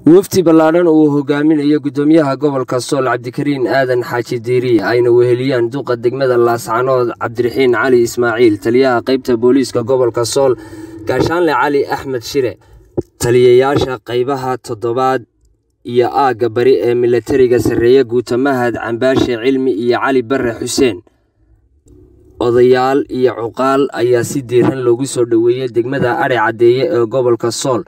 wafdi ballaadhan uu hogaaminayo guddoomiyaha gobolka sool cabdikariin aadan xaaji diiri ayna weheliyaan duqa degmada laascanood cabdiraxiin cali ismaaciil taliyaha qaybta booliiska gobolka sool gaashaanle cali axmed shire taliyayaasha qaybaha toddobaad iyo aagga bari ee milatariga sarreeye guutamahad cambaashe cilmi iyo cali barre xuseen odayaal iyo cuqaal ayaa si diiran loogu soo dhoweeyey degmada adhe caddeeye ee gobolka sool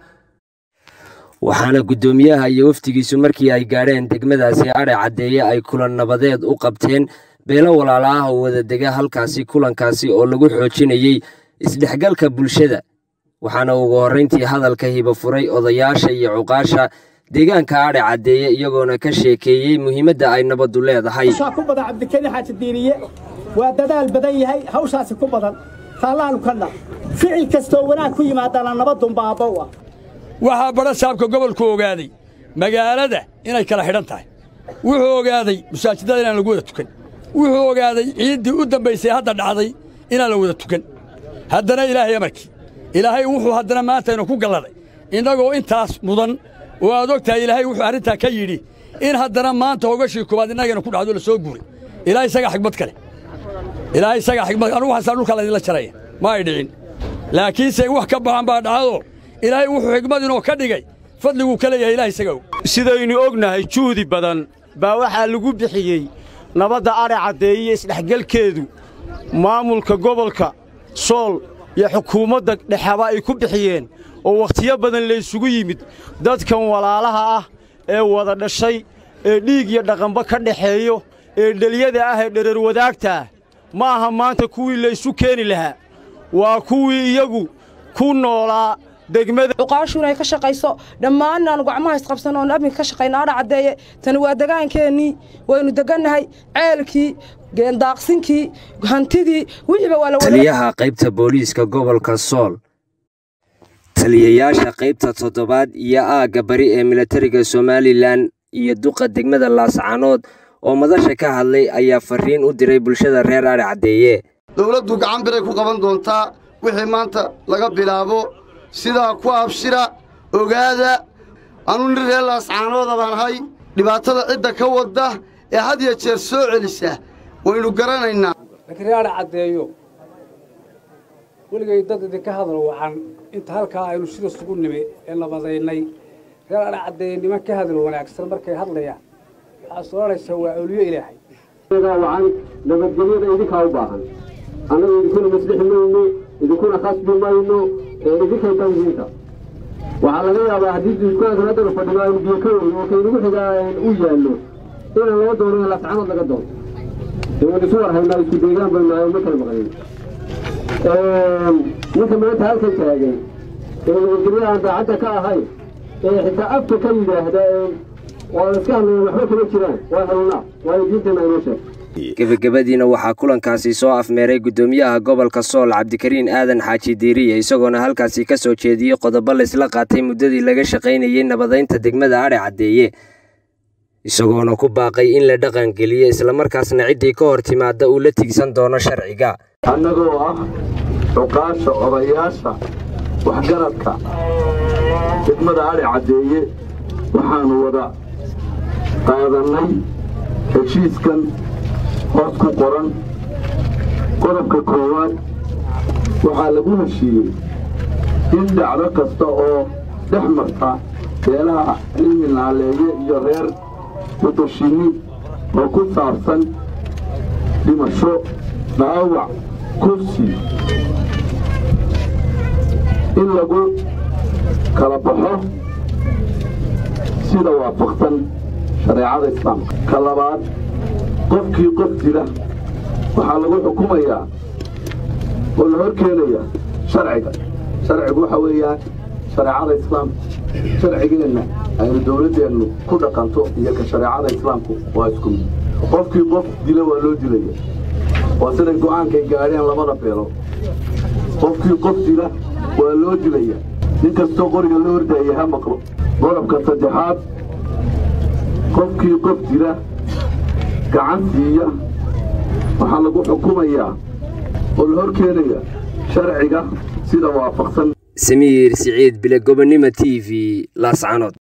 waxaana guddoomiyaha iyo wafdigiisu markii ay gaadheen degmadaasi adhe caddeeye ay kulan nabadeed u qabteen beelo walaala ah oo wada dega halkaasi kulankaasi oo lagu xoojinayey isdhexgalka bulshada waxaana ugu horrayntii hadalka hiba furay odayaasha iyo cuqaasha deegaanka adhe caddeeye iyagoona ka sheekeeyey muhiimadda ay nabaddu leedahay ku badan cabdikariin xaaji diiriye waa dadaal badan yahay hawshaasi ku badan taallaanu ka dha ficil kastoo wanaag ku yimaadana nabadunba abbow ah waxaa badha saabka gobolku ogaaday magaalada inay kala xidhan tahay wuxuu ogaaday masaajidada inaan lagu wada tukan wuxuu ogaaday ciiddii u dambaysay hadda dhacday inaan la wada tukan haddana ilaahay amarkii ilaahay wuxuu haddana maantaynu ku galladay innagoo intaas mudan oo aad og tahay ilaahay wuxuu arrintaa ka yidhi in haddana maanta hogashii koowaad innagana ku dhacdo la soo guuray ilaahay isagaa xigmad kale ilaahay isagaa xigmad anugu xasaa dhulka laydinla jaraya ma ay dhicin laakiinse wax ka baxan baa dhacdo ilaahay wuxuu xigmad inoo ka dhigay fadliguu ka leeyahay ilahay isaga og sidaynu ognahay juhdi badan baa waxaa lagu bixiyey nabadda adhe caddeeye isdhexgelkeedu maamulka gobolka sool iyo xukuumadda dhexeba ay ku bixiyeen oo wakhtiyo badan laysugu yimid dadkan walaalaha ah ee wada dhashay ee dhiig iyo dhaqanba ka dhexeeyo ee dhelyada ah ee dherer wadaagtaah ma aha maanta kuwii laysu keeni lahaa waa kuwii iyagu ku noolaa cuqaashu inay ka shaqayso dhammaan aanu gacmaha isqabsan oonu amniga ka shaqayno adha caddeeye tani waa degaankeennii waynu degannahay ceelkii geendaaqsinkii hantidii wixiiba waa taliyaha qaybta booliiska gobolka sool taliyayaasha qaybta toddobaad iyo aagga bari ee milatariga somalilan iyo duqa degmada laascanood oo madasha ka hadlay ayaa farriin u diray bulshada reer adhe caddeeye dowladdu gacan biray ku qaban doontaa wixii maanta laga bilaabo sidaa ku abshira ogaada anuu nin reer laascaanooda baan ahay dhibaatada cidda ka wadda ee had ya jeer soo celisa waynu garanaynaa laakiin reer adhe caddeeyo weligay dad idinka hadal wacan inta halkaa aynu sida sugu nimi ee nabadaynay reer adhe caddeeye niman ka hadal wanaagsan markay hadlayaan waxaad soranaysaa waa awliyo ilaahay wacan nabadgelyada idinkaa u baahan annagu idinkuna maslixi mayno idinkuna khasbi mayno ee idinkay tangiinta waxaa laga yaabaa haddii duuskaankan haddana fadhino aynu biyo ka weyn oo kaynagu xigaa u yaallo inaan laga doono laascanood laga doono ee waan isu war haynaa isku deegaan baynu nahay ma kala maqnayn ninka maanta halkan taagan ee nabadgelyo aan daacadda ka ahayn ee xitaa afka ka yidhaahda waan iska hadlayn waxba kama jiraan waa helnaa waayo diinteenna aynoo sheeg gebagabadiina waxaa kulankaasi soo afmeeray guddoomiyaha gobolka sool cabdikariin aadan xaaji diiriye isagoona halkaasi ka soo jeediyey qodobo laysla qaatay muddadii laga shaqaynayey nabadaynta degmada adhe caddeeye isagoona ku baaqay in la dhaqangeliyo islamarkaasna ciddii ka hor timaadda uu la tigsan doono sharciga annagoo ah cuqaasha odayaasha waxgaradka degmada adhe caddeeye waxaannu wada qaadannay heshiiskan hoos ku qoran qodobka koowaad waxaa lagu heshiiyey in dhacdo kasta oo dhex marta beelaha cilmi naaleeye iyo reer wadashinni oo ku saabsan dhimasho dhaawac kursi in lagu kala baxo sida waafaqsan shareecada islaamka ka labaad qofkii qof dila waxaa lagu xukumayaa oo la hor keenayaa sharciga sharcigu waxa weeyaan shareecada islaamka sharcigeenna aynu dawladdeennu ku dhaqanto iyo ka shareecada islaamku waa isku mid qofkii qof dila waa loo dilaya waa siday go'aankay gaadheen labada beelo qofkii qof dila waa loo dilaya nin kastoo qoriga loo hordaaya ha maqlo qodobka saddexaad qofkii qof dila gacan siiya waxaa lagu xukumayaa oo la hor keenaya sharciga sida waafaqsan samiir siciid bile gobonnimo t v laascanood